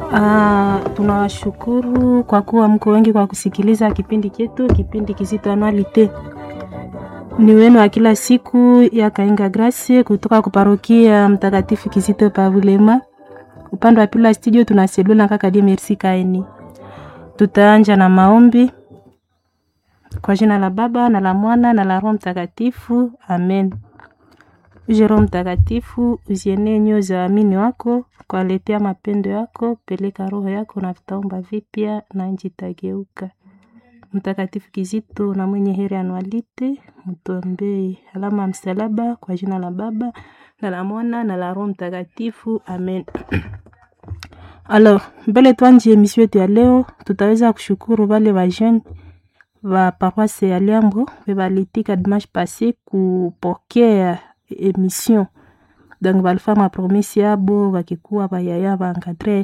Uh, tunawashukuru kwa kuwa mko wengi kwa kusikiliza kipindi chetu, kipindi kizito anualite ni wenu wa kila siku ya Kainga Grace kutoka kuparokia Mtakatifu Kizito Pavulema. Upande wa pili wa studio tuna Selula kaka die Merci Kaini. Tutaanja na maombi kwa jina la Baba na la Mwana na la Roho Mtakatifu, amen. Uje Roho Mtakatifu, uzienee nyoyo za waamini wako, kwaletea mapendo yako, peleka roho yako na vitaumba vipya na nchi itageuka. Mtakatifu Kizito na mwenye heri anualite, mtuombee. Alama ya msalaba kwa jina la Baba na la Mwana na la Roho Mtakatifu, amen. Alors, mbele tuanze emission yetu ya leo, tutaweza kushukuru wale wa jeune wa paroisse ya Liambo balitika dimanche passé kupokea emission donc balifanya promisi yabo wakikuwa bayaya baencadrer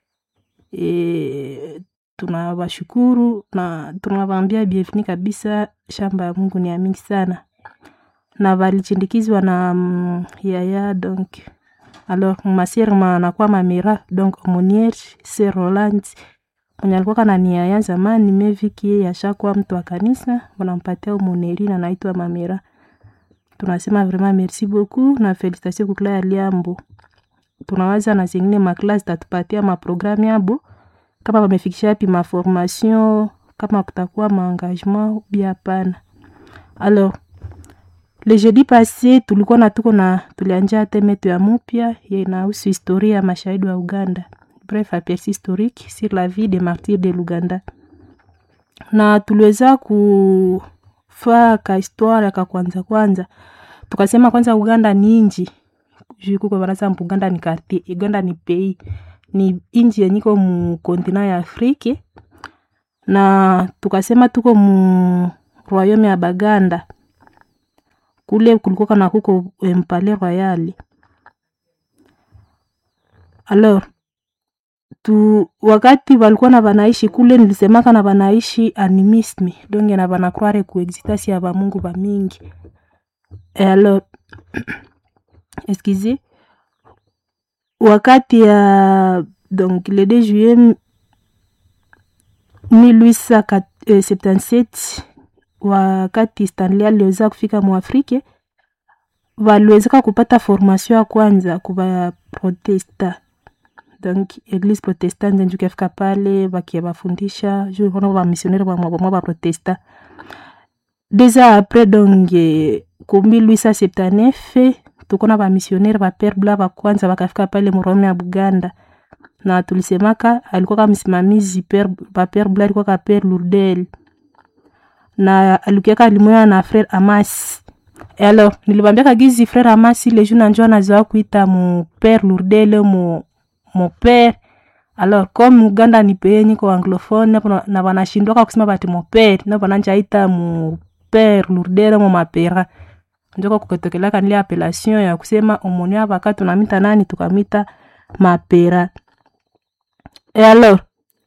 e, tunawashukuru na tunawaambia bienvenue kabisa. Shamba ya Mungu ni ya mingi sana, na walichindikizwa na mm, yaya donc alors masir manakuwa mamira donc omoniere se Roland mwenye alikuwa kana ni yaya zamani meviki yeye ashakuwa mtu wa kanisa, wanampatia umoneri na naitwa mamira. Tunasema vraiment merci beaucoup na felicitation kukla ya Liambo. Tunawaza na zingine maklasi tatupatia maprogramu yabo kama wamefikisha yapi maformation, kama kutakuwa maengagement bia hapana. Alors le jeudi passé tulikuwa na tuko na tulianja teme yetu ya mupya inahusu historia ya mashahidi wa Uganda, bref aperçu historique sur la vie des martyrs de Luganda, na tuliweza kufaa ka histoire ka kwanza kwanza, tukasema kwanza Uganda ni inji juu kuko banaza Uganda ni quartier, Uganda ni pays ni inji yenye iko mu kontina ya Afrique, na tukasema tuko mu royaume ya Baganda kule kulikuwa kana kuko mpale royal. Alors tu wakati walikuwa na banaishi kule, nilisemaka na banaishi animisme donc na banakware kuexistence ya bamungu ba mingi e alors excusez wakati ya donc le 2 juillet 1877 wakati Stanley aliweza kufika muafrike, waliwezeka kupata formation ya kwanza kuba protesta donc eglise protestante njo kafika pale bakiabafundisha juu kono bamisionnaire bamwabamwa baprotesta deux ans après donc ku 1879 tukona bamisionnaire bapere bla bakwanza bakafika pale murome ya Buganda na tulisemaka alikuwa kama msimamizi bapere bla alikuwa ka pere Lourdel na alikiaka limoya na frere Amas. Et alors nilibambia gizi frere Amas ile juu nanjo anazoa kuita mu pere Lourdel mu mu pere alors comme Uganda ni peye niko anglophone na banashindwaka kusema bati mu pere na bananja ita mu pere Lourdel mu mapera njoko kuketokelaka nile appellation ya kusema omoni abaka tunamita nani tukamita mapera. Et alors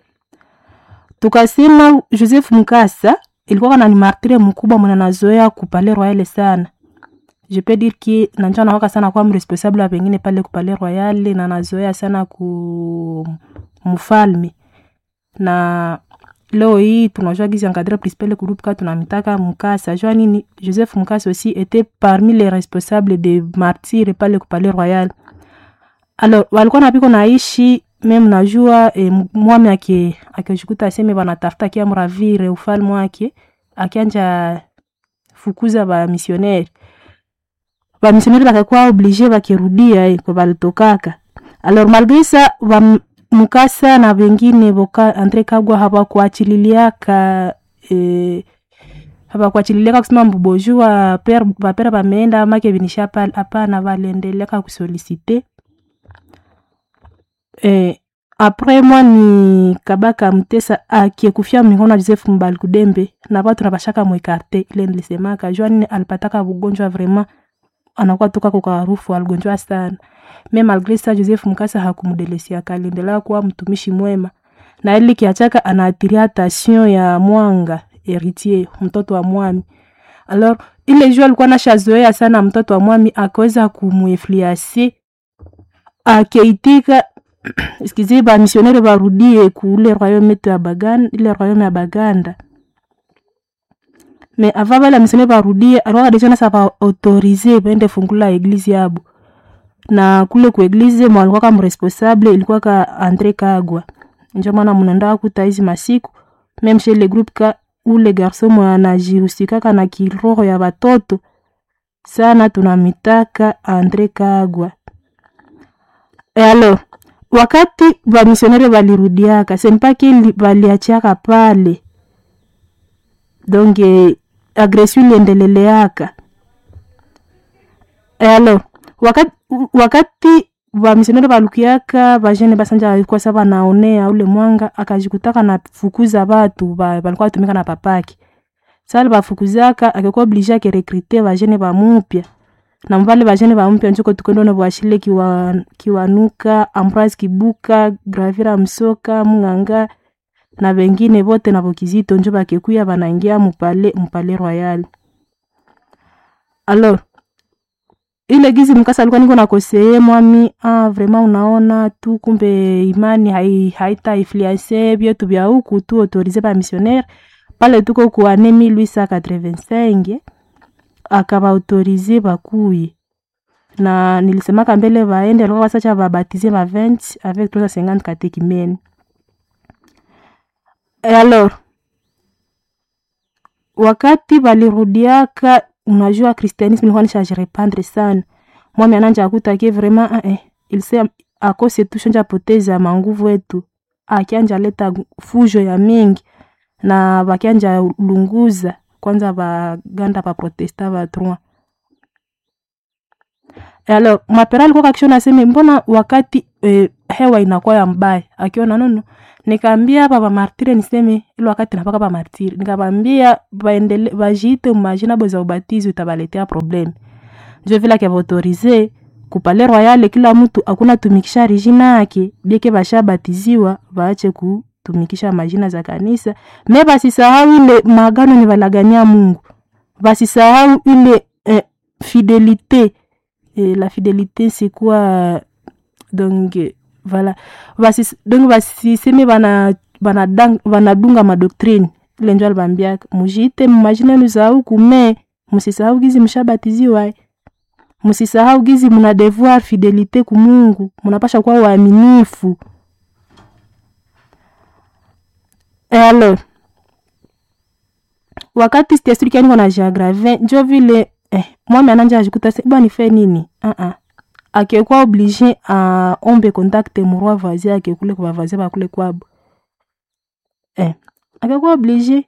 tukasema Joseph Mukasa ilikuwa kana ni martire mkubwa mwana nazoea kupale royale sana. Je peux dire que nanjo anawaka sana kwa mresponsable wa pengine pale kupale royale na nazoea sana ku mfalme. Na leo hii tunajua gizi encadre principal groupe ka tunamitaka Mukasa. Jua nini Joseph Mukasa aussi était parmi les responsables de martyrs pale kupale royale. Alors walikuwa napiko naishi meme najua e, mwami ake akijikuta aseme banatafuta akiamravire ufalme wake akianja fukuza ba missionnaire ba missionnaire bakakuwa oblige bakirudia eh, kwa balitokaka alors malgré ça ba Mukasa na wengine boka Andre Kagwa hawakuachililiaka eh, hawakuachililiaka kusema mbubojua per bapera bameenda make binisha hapana, waliendeleka kusolicite Eh, apres mwa ni Kabaka Mutesa akiekufia mikono ya Joseph Mbali Kudembe na watu na bashaka mwekarte ile nilisemaka jua nini alipataka bugonjwa vraiment anakuwa toka kwa harufu aligonjwa sana me malgré ça Joseph Mukasa hakumdelesia aliendelea kuwa mtumishi mwema na ili kiachaka anaatiria attention ya Mwanga héritier mtoto wa mwami alors ile jua alikuwa nashazoea sana mtoto wa mwami akaweza kumuinfluencer akeitika sikizi bamisionere barudie kuule royaume yetu ya baganda ile royaume ya baganda me ava bale bamisionere barudie alikuwa deja nasa baautorize baende fungula eglise yabo na kule ku eglise mwalikuwa kama responsable ilikuwa ka andre kagwa njo maana munaenda kuta hizi masiku meme chez le groupe ka ule garson mwe anajihusikaka na kiroho ya batoto sana tunamitaka andre kagwa e alors wakati bamisionere balirudiaka sempaki baliachiaka pale donc eh, agression iliendeleleaka e alors wakati, wakati bamisionere balukiaka bajene basanja alikuwa sa banaonea ule mwanga akajikutaka na fukuza batu ba, balikuwa batumika na papaki sali bafukuzaka akikuwa oblige akerekrite bajene bamupya na mbale bajene bamupya njuko tukendone bwashile kiwa, kiwanuka ambroise kibuka gravira msoka munganga na bengine bote na bokizito njo bakekuya banaingia mupale mupale royal alors ile gizi mkasa alikuwa niko nakoseye mwami ah, vraiment unaona tu kumbe imani hai, haita influence vyetu vya huku tu autorize ba missionnaire pale tuko ku ane 1885 akabaautorize bakuye na nilisemaka mbele baende alikuwa basacha babatize ba 20 avec 350 katekimene e alors wakati balirudiaka unajua christianisme ilikuwa nishajirepandre sana mwami ananja akutake vraiment ah, eh, ilse akose tu shonja poteza manguvu etu akianja leta fujo ya mingi na bakianja lunguza kwanza baganda baprotesta batroi alors mapera alikuwa kakishona aseme mbona wakati eh, hewa inakuwa ya mbaya akiona nono nikaambia hapa bamartire niseme ile wakati napaka bamartire nikabambia baendele bajiite majina bo za ubatizo itabaletea probleme njo vile akivaautorize kupale royale kila mtu akuna tumikisha rijina yake bieke bashabatiziwa baache kutumikisha majina za kanisa me basisahau ile maagano ni balagania mungu basisahau ile eh, fidelite eh, la fidelite c'est quoi donc eh, voilà basi donc basiseme bana banadang- banadunga madoktrine ile njo alibambiaka mujiite mumajina yenu za huku me musisahau gizi mshabatiziwa musisahau gizi muna devoir fidelite kumungu munapasha kuwa waaminifu e alors wakati stesurikianiko na geograve njo vile eh, mwami ananja ajikuta se bwa nife nini uh -uh. akekuwa oblige aombe contact murwa vazi akekule kwa vazi bakule kwabo eh, akekuwa oblige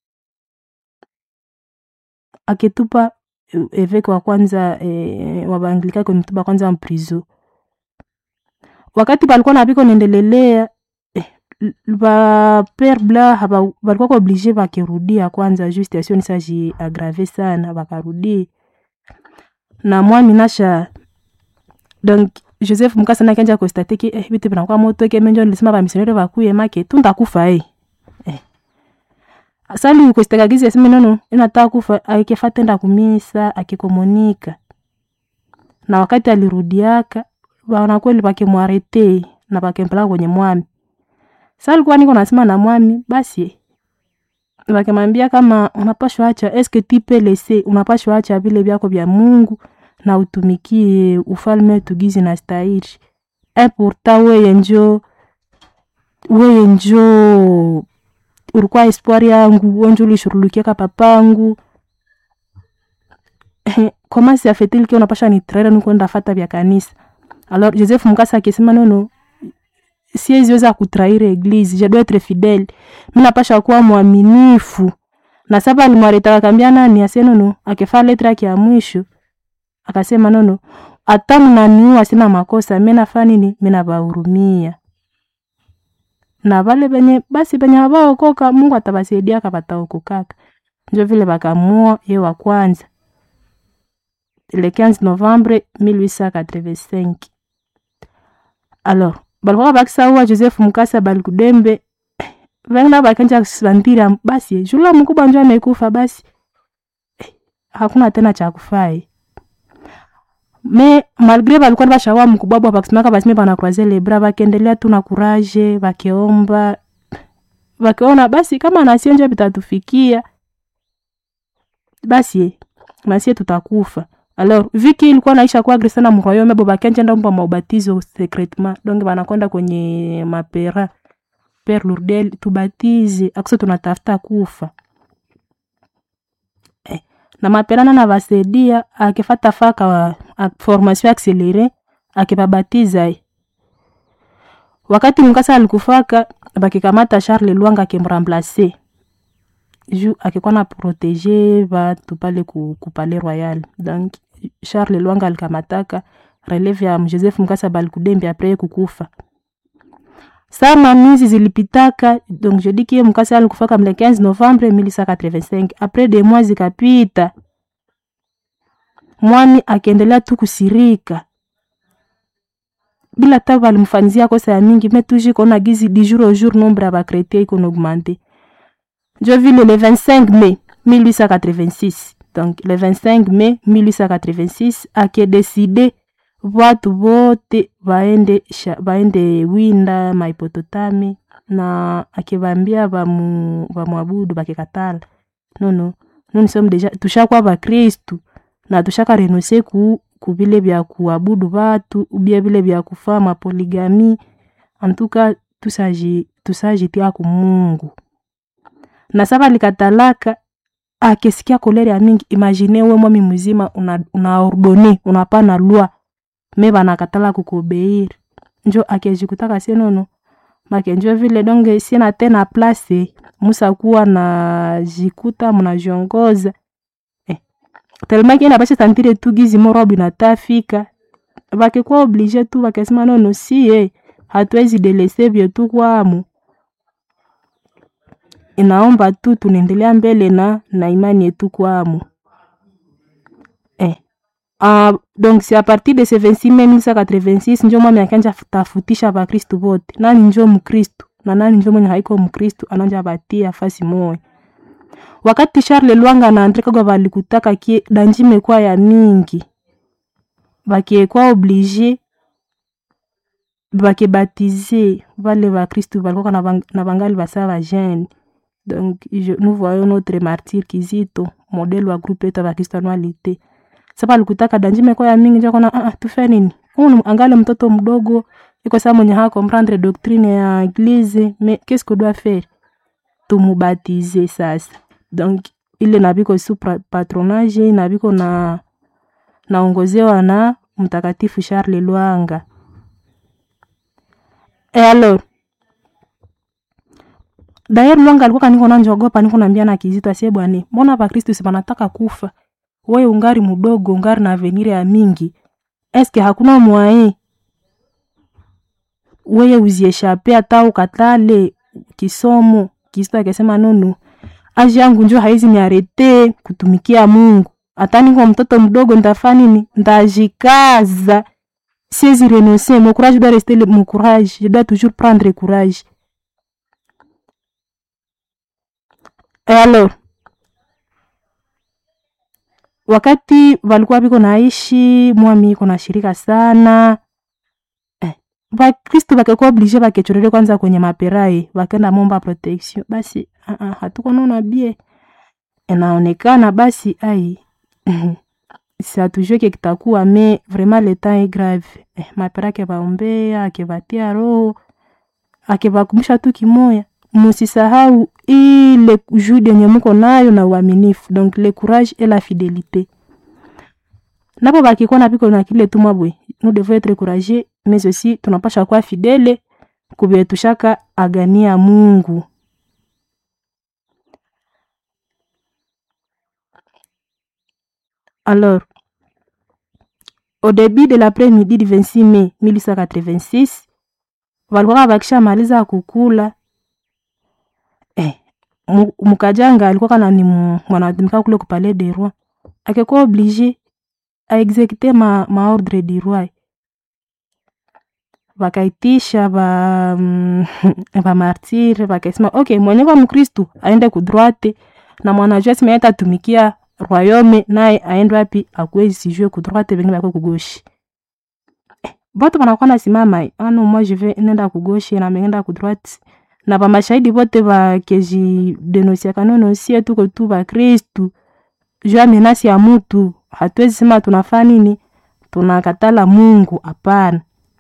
aketupa eh, eveke wa kwanza eh, wa baanglikani kwenitupa kwanza mprizo wakati balikuwa nabiko nendelelea eh, ba pere bla haba- balikuwa kwa oblige bakirudia kwanza juu situation isaji agrave sana bakarudi na mwami nasha donc joseph mukasa nakanja konstate ke eh, bitu binakuwa moto ke menjo nilisema bamisionere bakuye make tuntakufa eh. eh. sali kostekagizi aseme nono inataka kufa aikefatenda kumisa akikomunika na wakati alirudiaka baona kweli bakimwarete na bakempelaka kwenye mwami sa alikuwa niko nasema na mwami basi bakimwambia kama unapashwa acha eske tipe lese unapashwa acha vile vyako vya mungu na utumikie ufalme wetu gizi na stahiri e pourta weye njo weye njo ulikuwa espoir yangu wenjo ulishurulukiaka papangu koma siafetilike unapasha nitraira nikwenda fata vya kanisa alors joseph mukasa akisema nono sieziweza kutraire eglise je dois etre fidele mi napasha kuwa mwaminifu na saba alimwaretaka kambia nani ase nono akifaa letre yake ya mwisho akasema nono hata mnaniua sina makosa mi nafaa nini mi nabahurumia na vale benye basi benye habaokoka mungu atabasaidiaka bataokokaka njo vile bakamua ye wa kwanza le 15 novembre 1885 alors balikuwa bakisaua joseph mukasa balikudembe vengina bakanja santira basi jula mkubwa njo amekufa basi eh, hakuna tena cha kufai me malgre balikuwa bashawa mkubwabwa bakisimaka basime banakroise lebra bakiendelea tu na kuraje bakiomba bakiona basi kama nasionje bitatufikia basi nasie tutakufa alors viki ilikuwa naisha kwa agresa na mroyome bo bakenjenda mpa maubatizo secretement donc banakwenda kwenye mapera pere lourdel tubatize akuse tunatafuta kufa eh, na mapera nana basaidia akifata faka wa, a, formation accelere akibabatiza eh. wakati mkasa alikufaka bakikamata charles lwanga akimramplace ju akikuwa na protege batu pale ku, ku palais royal donc charles lwanga alikamataka releve ya joseph mkasa balikudembi apres kukufa saa mamizi zilipitaka donc je dis kie mkasa alikufaka mle 15 novembre 1185 apres de mois zikapita mwami akiendelea tu kusirika bila ta balimfanzia kosa ya mingi me toujours kona gizi du jour au jour nombre ya bakretien ikona augmente je vile le 25 mai 1886 donc le 25 mai 1886 akedeside watu wote baende, sha, baende winda maipototami na akibambia bamu, bamwabudu bakikatala nono nuni somu deja tushakwa bakristu na tushaka renonse ku kubile bya kuabudu batu ubie bile bya kufaa mapoligami antuka tusaji tusajitia ku mungu na saba likatalaka akesikia kolere ya mingi imagine we mwami mzima una, una ordone unapana lwa me banakatala kukubeiri njo akejikutaka senono make njo vile donge sina tena place musakuwa na jikuta mnajiongoza eh. telema kienda bashe santire tu gizi morobu inatafika bakikuwa oblige tu bakesema nono sie hatuwezi delese vyetu kwamu inaomba tu tunaendelea mbele na na imani yetu kwamu eh. Uh, donc c'est à partir de ce 26 mai 1986 njo mwami akanja tafutisha bakristu bote nani njo mkristu na nani njo mwenye haiko mkristu ananja batia fasi moya wakati charles lwanga na andre kagwa balikutaka kie danji mekwa ya mingi bakiekwa oblige bakibatize vale bakristu balikoka na, bang, na bangali basa bajene donc je, nous voyons notre martyr kizito modele wa groupe yetu ya bakristianualité sasa alikutaka danji meko ya mingi njakona ah, tufe nini unu angali mtoto mdogo iko saa mwenye haa comprendre doctrine ya eglise mais qu'est-ce que doit faire tumubatize sasa donc ile nabiko su patronage nabiko na naongozewa na mtakatifu charles lwanga e alors dayer lwanga alikuwa kaniko nanjogopa niko nambia na kizito asie bwane mbona bakristu si banataka kufa wewe ungari mudogo ungari na avenir ya mingi eske hakuna mwaye weye uzieshape hata ukatale kisomo kisto akisema nono aji yangu njo haizi niarete kutumikia mungu hata niko mtoto mdogo ntafaa nini ndajikaza siezi renoncer mon courage doit rester le, mon courage je dois toujours prendre courage et alors wakati walikuwa biko naishi mwami iko na shirika sana eh, bakristu bakekuwa oblige bakechorere kwanza kwenye maperai bakenda momba protection basi uh -uh, hatukonona bie inaonekana basi ai satujue ke kitakuwa me vraiment le temps est grave eh, mapera akebaombea akebatia roho akebakumbusha tu kimoya musisahau ile jude yenye muko nayo na uaminifu donc le courage et la fidélité napo bakikuwa na piko na kile tumwa bwe nous devons être courageux mais aussi tunapasha kuwa fidele kubye tushaka agania mungu alors au début de l'après-midi du 26 mai 1886 walikuwa bakishamaliza kukula eh, mukajanga alikuwa kana ni mwanatumika kule kupale de roi akekuwa oblige aexekute ma, maordre du roi bakaitisha ba mm, bamartire bakasema ok mwenye kwa mkristu aende kudroite na mwanajua simeeta tumikia royaume naye aende wapi akuwe sijue kudroite vengine bakwe kugoshi eh, bote banakuwa nasimama ano moi je vais nenda kugoshi na mengenda kudroite na bamashahidi bote bakejidenosiaka nonosie tuko tu bakristu juu ya menasi ya mutu hatuwezi sema tunafaa nini tunakatala mungu hapana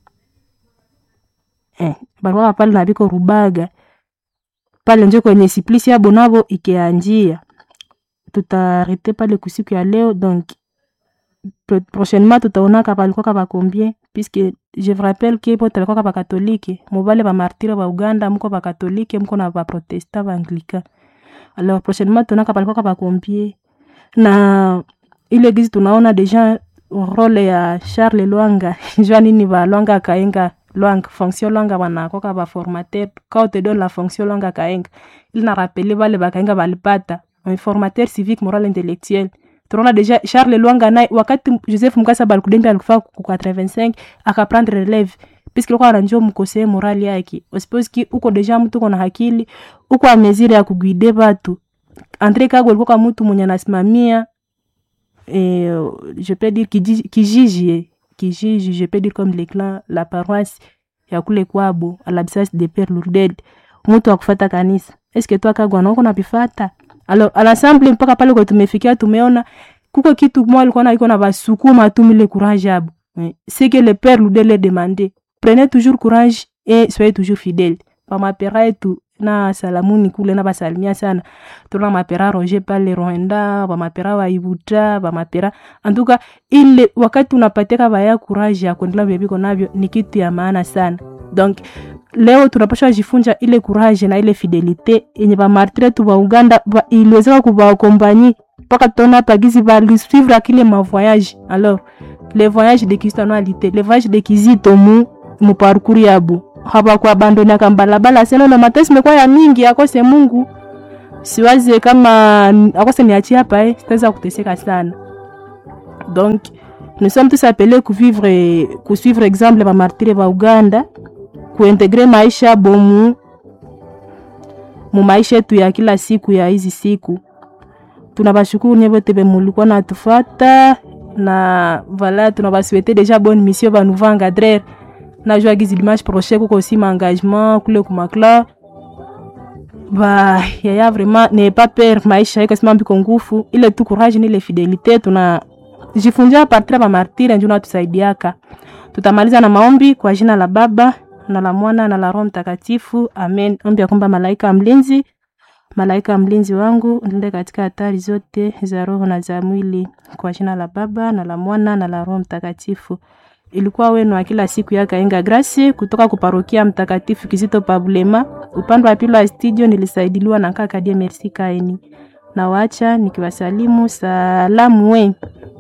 eh, balikuwa pale na biko rubaga pale njo kwenye siplisi yabo nabo ikianjia tutarete pale kusiku ya leo donc pro- prochainement tutaonaka balikuwaka bacombien puisque je vous rappelle ke bote balikuwaka bakatolike mobale bamartire ba uganda muko bakatolike muko na baprotestant baanglican alors prochainement tuonaka balikuwaka bacombien na ile gizi tunaona deja role ya charles lwanga jua nini balwanga akaenga lwanga fonction lwanga banakoka baformateur quand on te donne la fonction lwanga akaenga ili na rapele bale bakaenga balipata un formateur civique moral intellectuel tunaona deja charles lwanga naye wakati joseph mukasa balikudembi alikufa ku 85 akaprendre releve puisque likuwa anajua mkosee morali yake osipose ki uko deja mtu uko na hakili uko amezire ya kuguide batu andre kago alikuwa mtu mwenye anasimamia eh, je peux dire kijiji kijiji kijiji je peux dire comme les clans la paroisse ya kule kwabo à l'absence de père lourdel mtu akufata kanisa eske tu akagwa na uko napifata alors à l'ensemble mpaka pale kwa tumefikia tumeona kuko kitu mwa alikuwa na iko na basukuma tu mile courage abo Eh, c'est que le père lourdel le demandé prenez toujours courage et soyez toujours fidèle pamapera yetu na salamuni kule na basalimia sana tuna mapera roger pale rwanda bamapera waibuta bamapera antuka ile wakati unapateka baya courage ya kuendelea vyabiko navyo ni kitu ya maana sana donc leo tunapasha jifunja ile courage na ile fidelite yenye bamartire tu ba uganda ba, iliwezeka kubakompanyi mpaka tutaona pagizi balisuivre akile mavoyage alors le voyage de kristianalité le voyage de kizito mu mu parcours yabo habakuabandoniaka mbalabala seno matesi mekuwa ya mingi akose mungu siwaze kama akose niachie hapa eh, sitaweza kuteseka sana donc nous sommes tous appelés kuvivre kusuivre exemple bamartire ba uganda kuintegre maisha bomu mu maisha yetu ya kila siku ya hizi siku tunabashukuru nye bote bemulikuwa natufata na voilà tunabaswete deja bonne mission banouveau encadreur najua gizi dimanche prochain kuko aussi maengagement kule kumakla ba yaya vraiment ne pas peur maisha iko sima mbiko ngufu ile tu courage ni ile fidelite tuna jifunjia partir ya bamartire njo natusaidiaka tutamaliza na maombi kwa jina la baba na la mwana na la roho mtakatifu amen ombi ya kwamba malaika mlinzi malaika mlinzi wangu nilinde katika hatari zote za roho na za mwili kwa jina la baba na la mwana na la roho mtakatifu ilikuwa wenu wa kila siku ya Kaenga Grace kutoka kuparokia Mtakatifu Kizito Pabulema. Upande wa pili wa studio nilisaidiliwa na kaka Die Merci Kaeni. Na waacha nikiwasalimu salamu we.